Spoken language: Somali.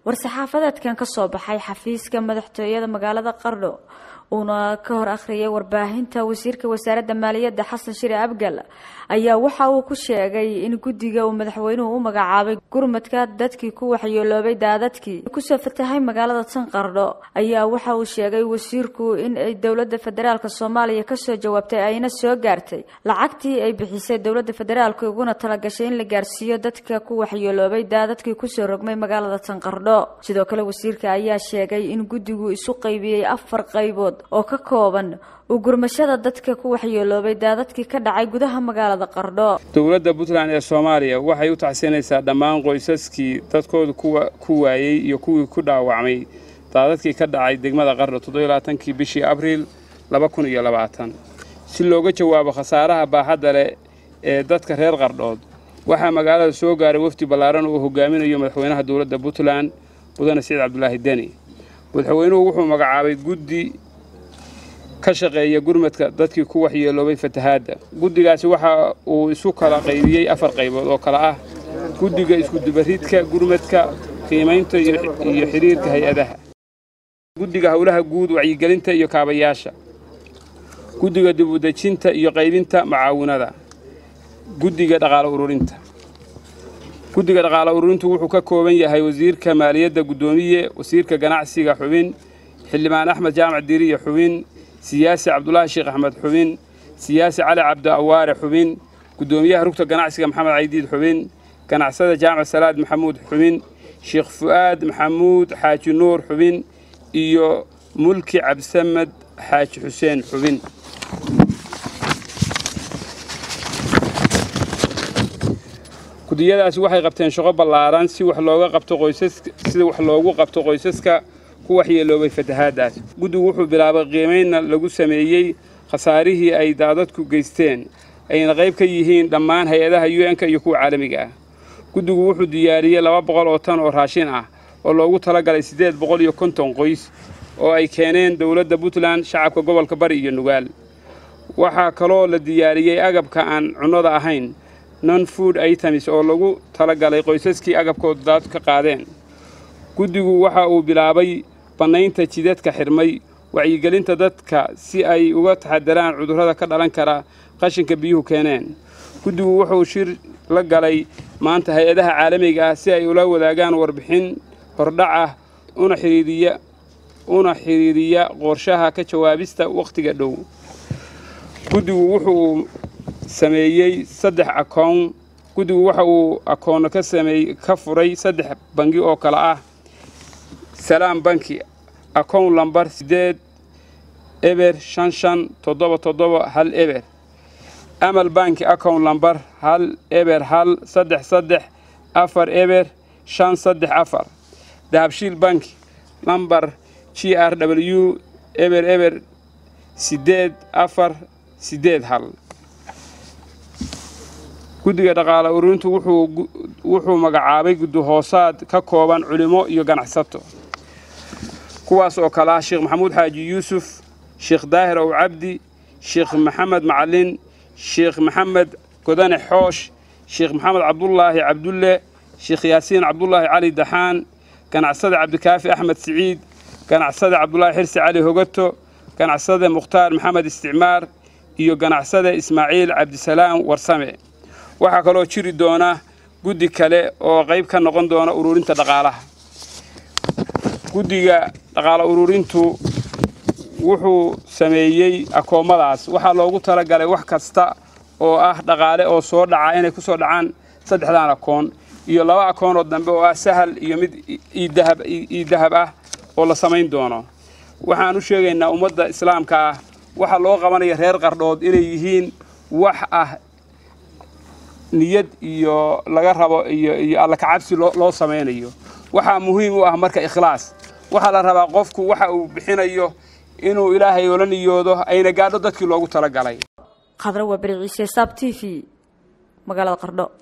war-saxaafadeedkan ka soo baxay xafiiska madaxtooyada magaalada qardho uuna ka hor akhriyay warbaahinta wasiirka wasaaradda maaliyadda xasan shire abgal ayaa waxa uu ku sheegay in guddiga uu madaxweynuhu u magacaabay gurmadka dadkii ku waxyeeloobay daadadkii kusoo fatahay magaalada tan qardho ayaa waxa uu sheegay wasiirku in ay dowladda federaalk soomaaliya kasoo jawaabtay ayna soo gaartay lacagtii ay bixisay dowladda federaalk uguna talagashay in la gaarsiiyo dadka ku waxyeeloobay daadadkii kusoo rogmay magaalada tan qardho sidoo kale wasiirka ayaa sheegay in guddigu isu qaybiyey afar qaybood oo ka kooban u gurmashada dadka ku waxyeeloobay daadadkii ka dhacay gudaha magaalada qardho dowladda puntland ee soomaaliya waxay u tacsiinaysaa dhammaan qoysaskii dadkooda ku waayey iyo kuwii ku dhaawacmay daadadkii ka dhacay degmada qardho toddobaaatankii bishii abriil si looga jawaabo khasaaraha baaxadda leh ee dadka reer qardhood waxaa magaalada soo gaaray wafdi ballaaran uu hogaaminayo madaxweynaha dowladda puntland mudane siciid cabdulaahi deni madaxweynuhu wuxuu magacaabay guddi ka shaqeeya gurmadka dadkii ku waxyeeloobay fatahaadda guddigaasi waxa uu isu kala qaybiyey afar qaybood oo kale ah guddiga iskudubaridka gurmadka qiimaynta iyo xidhiirka hay-adaha guddiga howlaha guud wacyigelinta iyo kaabayaasha guddiga dibudejinta iyo qaybinta macaawinada guddiga dhaqaale ururinta guddiga dhaqaale ururintu wuxuu ka kooban yahay wasiirka maaliyadda guddoomiye wasiirka ganacsiga xubin xildhibaan axmed jaamac diiriye xubin siyaasi cabdulaahi sheekh axmed xubin siyaasi cali cabdi awaare xubin guddoomiyaha rugta ganacsiga maxamed caydiid xubin ganacsada jaamac salaad maxamuud xubin sheekh fu'aad maxamuud xaaji nuur xubin iyo mulki cabdisamed xaaji xuseen xubin gudiyadaasi waxay qabteen shaqo ballaaran si wax looga qabto qoysaska sida wax loogu qabto qoysaska ku waxyeeloobay fatahaaddaas guddigu wuxuu bilaabay qiimaynna lagu sameeyey khasaarihii ay daadadku geysteen ayna qayb ka yihiin dhammaan hay-adaha u n-ka iyo kuwa caalamiga ah guddigu wuxuu diyaariyey laba boqol oo tan oo raashin ah oo loogu talagalay siddeed boqol iyo konton qoys oo ay keeneen dowladda puntland shacabka gobolka bari iyo nugaal waxaa kaloo la diyaariyey agabka aan cunnada ahayn non food items oo lagu talagalay qoysaskii agabkooda daad ka qaadeen guddigu waxa uu bilaabay bannaynta jidadka xidhmay wacyigelinta dadka si ay uga taxadaraan cudurrada ka dhalan kara qashinka biyuhu keeneen guddigu wuxuu shir la galay maanta hay-adaha caalamiga ah si ay ula wadaagaan warbixin hordhac ah una xidhiiriya una xidhiiriya qorshaha ka jawaabista wakhtiga dhow guddigu wuxuu sameeyey saddex akoon guddigu waxa uu akoonno ka sameey ka furay saddex bangi oo kale ah salaam banki akown lambar siddeed eber shan shan toddoba toddoba hal eber amal banki akown lambar hal eber hal saddex saddex afar eber shan saddex afar dahabshiil banki lambar g r w eber eber siddeed afar siddeed hal guddiga dhaqaale ururintu wuxuu magacaabay guddi hoosaad ka kooban culimo iyo ganacsato kuwaas oo kale ah sheekh maxamuud xaaji yuusuf sheekh daahir ow cabdi sheekh maxamed macalin sheekh maxamed godane xoosh sheekh maxamed cabdulaahi cabdulle sheekh yaasiin cabdulaahi cali daxaan ganacsade cabdikaafi axmed siciid ganacsade cabdulaahi xirsi cali hogato ganacsade mukhtaar maxamed isticmaar iyo ganacsade ismaaciil cabdisalaam warsame waxaa kaloo jiri doona guddi kale oo qayb ka noqon doona ururinta dhaqaalaha guddiga dhaqaale ururintu wuxuu sameeyey akoommadaas waxaa loogu talagalay wax kasta oo ah dhaqaale oo soo dhaca inay ku soo dhacaan saddexdan akoon iyo laba akoonoo dambe oo ah sahal iyo mid ii dahab ah oo la samayn doono waxaan u sheegaynaa ummadda islaamka ah waxaa loo qabanaya reer qardhood inay yihiin wax ah niyad iyo laga rabo iyo iyo alla kacabsi loo samaynayo waxaa muhiim u ah marka ikhlaas waxaa la rabaa qofku waxa uu bixinayo inuu ilaahay ola niyoodo ayna gaadho dadkii loogu talagalay khadra waa beri ciise saab t v magaalada qardho